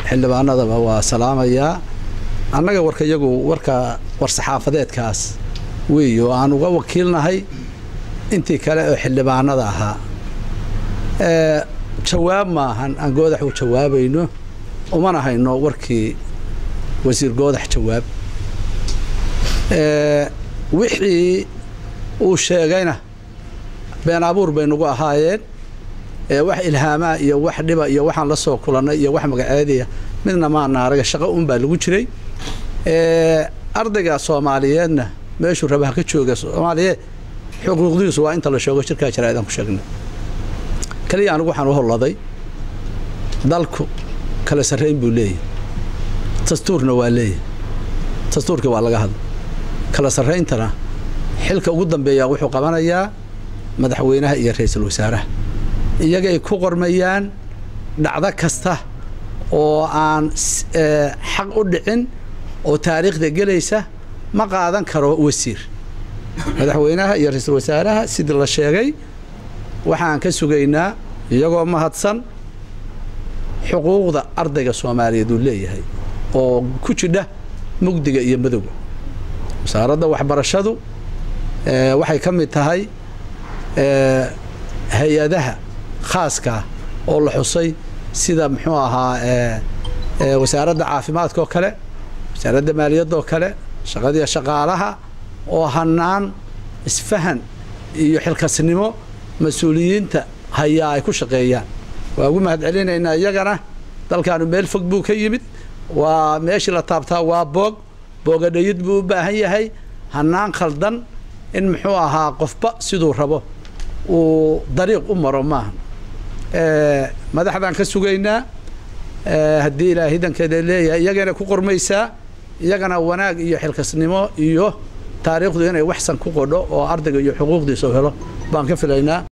xildhibaanadaba waa salaamayaa annaga warka iyagu warka war-saxaafadeedkaas weey oo aan uga wakiilnahay intii kale oo xildhibaanada ahaa jawaab maahan aan goodax u jawaabayno umana hayno warkii wasiir goodax jawaab wixii uu sheegayna been abuur bay nagu ahaayeen wax ilhaamaa iyo wax dhiba iyo waxaan la soo kulannay iyo wax magaceediya midna maana araga shaqo un baa lagu jiray ardayga soomaaliyeedna meeshuu rabaha ka jooga soomaaliyeed xuquuqdiisu waa inta la sheego jirkaa jaraa'idaan ku sheegnay kaliya anigu waxaan u holladay dalku kala sarrayn buu leeyahy dastuurna waa leeyahy dastuurkii waa laga hadla kala sarrayntana xilka ugu dambeeyaa wuxuu qabanayaa madaxweynaha iyo ra-iisul wasaaraha iyagay ku qormayaan dhacdo kasta oo aan xaq u dhicin oo taariikhda gelaysa ma qaadan karo wasiir madaxweynaha iyo ra-iisul wasaaraha sidii la sheegay waxaan ka sugaynaa iyagoo mahadsan xuquuqda ardayga soomaaliyeed uu leeyahay oo ku jidha mugdiga iyo madowga wasaaradda waxbarashadu waxay ka mid tahay hay-adaha khaaskaa oo la xusay sida muxuu ahaa wasaaradda caafimaadka oo kale wasaaradda maaliyadda oo kale shaqadiiya shaqaalaha oo hanaan isfahan iyo xilkasnimo mas-uuliyiinta hayaa ay ku shaqeeyaan waa ugu mahad celinaynaa iyagana dalkaanu meel fog buu ka yimid waa meeshii la taabtaa waa boog boogadhayid buu u baahan yahay hanaan khaldan in muxuu ahaa qofba siduu rabo uu dariiq u maro maaha madaxdaan ka sugaynaa haddii ilaa hidankeeda leeyahay iyagana ku qormaysaa iyagana wanaag iyo xilkasnimo iyo taariikhdu inay waxsan ku qodho oo ardayga iyo xuquuqdiisa helo baan ka filaynaa